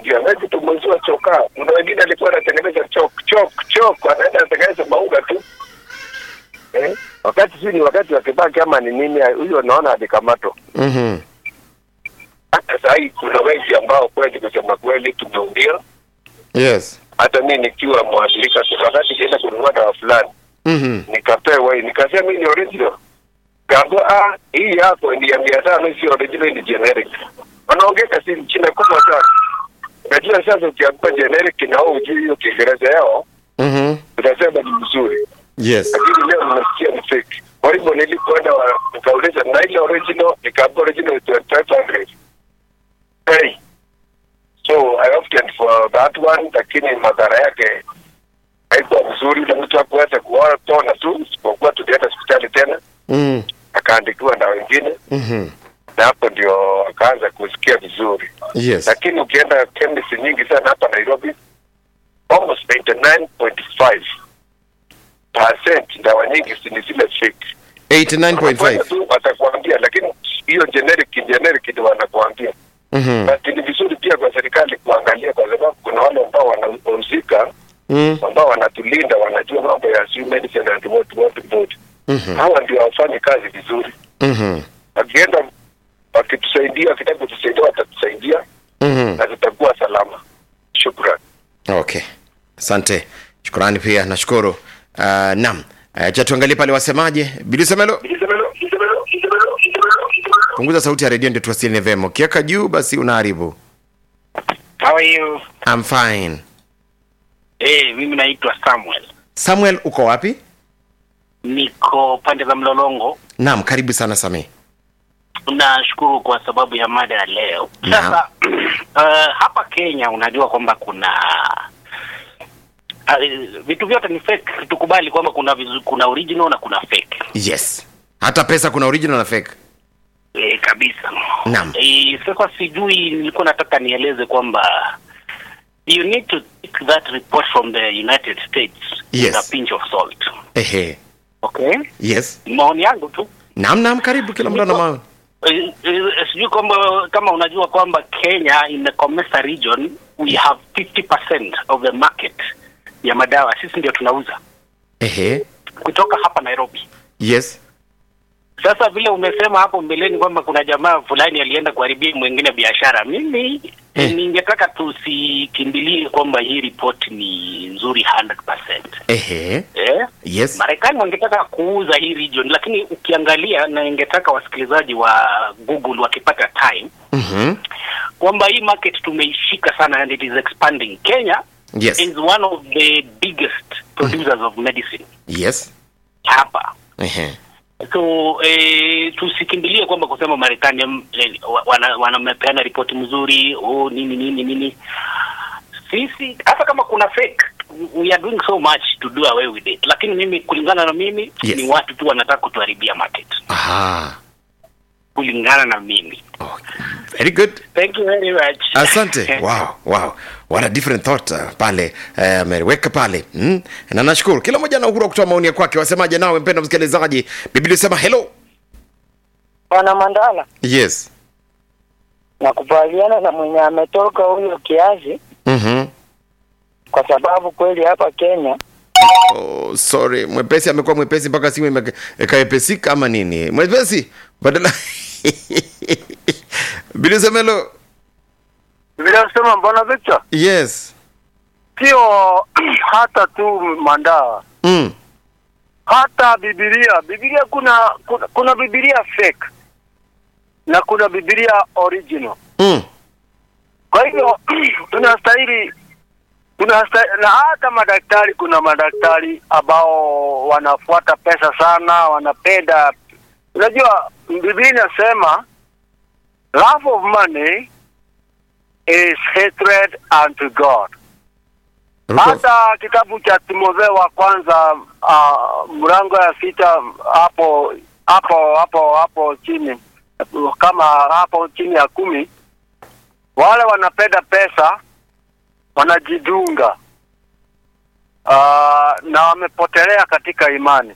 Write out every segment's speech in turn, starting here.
pia hawezi tumuziwa chokaa. Kuna wengine alikuwa anatengeneza chok chok chok, anaenda anatengeneza maunga tu eh? Wakati si ni wakati wa Kibaki ama ni nini, huyo naona alikamatwa. Mhm. Hata saa hii kuna wengi ambao kweli, kusema kweli, tumeumia. Yes. Hata mi nikiwa mwathirika, wakati kienda kununua dawa fulani Mhm. nikapewa hii, nikasema hii ni original. Kaambia ah, hii yako ni ya mia tano, si original, ni generic. Wanaongeka si china kubwa sana. Najua sasa ukiambiwa generic na wewe hujui hiyo Kiingereza yao, Mhm. utasema ni mzuri, Yes. lakini leo nimesikia ni fake. Kwa hivyo nilipoenda wa- nikauliza na ile original, nikaambiwa original is 2500. Hey. So I opted for that one, lakini madhara yake haikuwa mzuri. Yule mtu hakuweza kuona tu, isipokuwa tulienda hospitali tena Mhm. akaandikiwa na wengine, Mhm. na hapo ndio akaanza kusikia vizuri. Yes. Lakini ukienda chemist nyingi sana hapa Nairobi, almost 99.5 percent dawa nyingi si ni zile fake. 89.5. Wanakwenda tu watakuambia, lakini hiyo generic generic ndio wanakuambia. Mhm. Na ni vizuri pia kwa serikali kuangalia, kwa sababu kuna wale ambao wanahusika Mhm. ambao wanatulinda, wanajua mambo ya sijui medicine and what what what. Mhm. Hawa ndio wafanye kazi vizuri. Mhm. Wakienda wakitusaidia, wakitaka kutusaidia, watatusaidia Mhm. na tutakuwa salama. Shukran. Okay. Asante. Shukrani pia nashukuru. Uh, naam. Uh, cha tuangalie pale wasemaje. Bilisemelo, punguza sauti ya redio ndio tuwasiliane vyema. Ukiweka juu basi unaharibu. How are you? I'm fine. Eh, mimi naitwa Samuel. Samuel uko wapi? Niko pande za Mlolongo. Naam, karibu sana Sami. Nashukuru kwa sababu ya mada ya leo. Naam. Sasa uh, hapa Kenya unajua kwamba kuna uh, vitu vyote ni fake. Tukubali kwamba kuna vizu, kuna original na kuna fake. Yes. Hata pesa kuna original na fake. E, kabisa. Naam. E, sasa sijui nilikuwa nataka nieleze kwamba you need to take that report from the United States Yes. with a pinch of salt. Ehe. Okay? Yes. Maoni yangu tu. Naam, naam, karibu kila mtu ana maoni. Eh, eh, sijui kwamba kama unajua kwamba Kenya in the Comesa region we have 50% of the market ya madawa sisi ndio tunauza Ehe. kutoka hapa Nairobi. Yes. Sasa vile umesema hapo mbeleni kwamba kuna jamaa fulani alienda kuharibia mwingine biashara, mimi Eh. ningetaka tusikimbilie kwamba hii ripoti ni nzuri 100%. Ehe. Eh? Yes. Marekani wangetaka kuuza hii region, lakini ukiangalia na ningetaka wasikilizaji wa Google wakipata time Mhm. kwamba hii market tumeishika sana and it is expanding. Kenya Yes. is one of the biggest producers of medicine Yes. hapa Ehe. so eh, tusikimbilie kwamba kusema Marekani mm, eh, wa- wana- wanamepeana ripoti mzuri oh, nini nini nini. Sisi hata kama kuna fake we are doing so much to do away with it, lakini mimi kulingana na mimi Yes. ni watu tu wanataka kutuharibia market Aha. kulingana na mimi. Okay. Very good. Thank you very much. Asante. Wow, wow. What a different thought uh, pale eh, ameweka pale mm? na nashukuru kila mmoja ana uhuru wa kutoa maoni ya kwake. Wasemaje nawe mpendwa msikilizaji? Biblia sema hello. Bwana Mandala, Yes. nakubaliana na mwenye ametoka huyo kiasi, Mhm. kwa sababu kweli hapa Kenya Oh, sorry. Mwepesi amekuwa mwepesi mpaka simu imeka- ikawepesika ama nini? Mwepesi badala Biblia sema hello. vile nasema bwana Victor, Yes. sio hata tu mandawa, Mm. hata Biblia. Biblia kuna kuna, kuna Biblia fake na kuna Biblia original. Mm. Kwa hivyo tunastahili tunastahili, na hata madaktari, kuna madaktari ambao wanafuata pesa sana, wanapenda. Unajua Biblia inasema love of money is hatred unto God. Ruko. hata kitabu cha Timotheo wa kwanza uh, mlango ya sita hapo hapo hapo hapo chini kama hapo chini ya kumi wale wanapenda pesa wanajidunga uh, na wamepotelea katika imani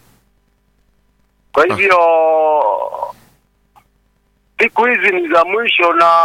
kwa hivyo siku hizi ni za mwisho na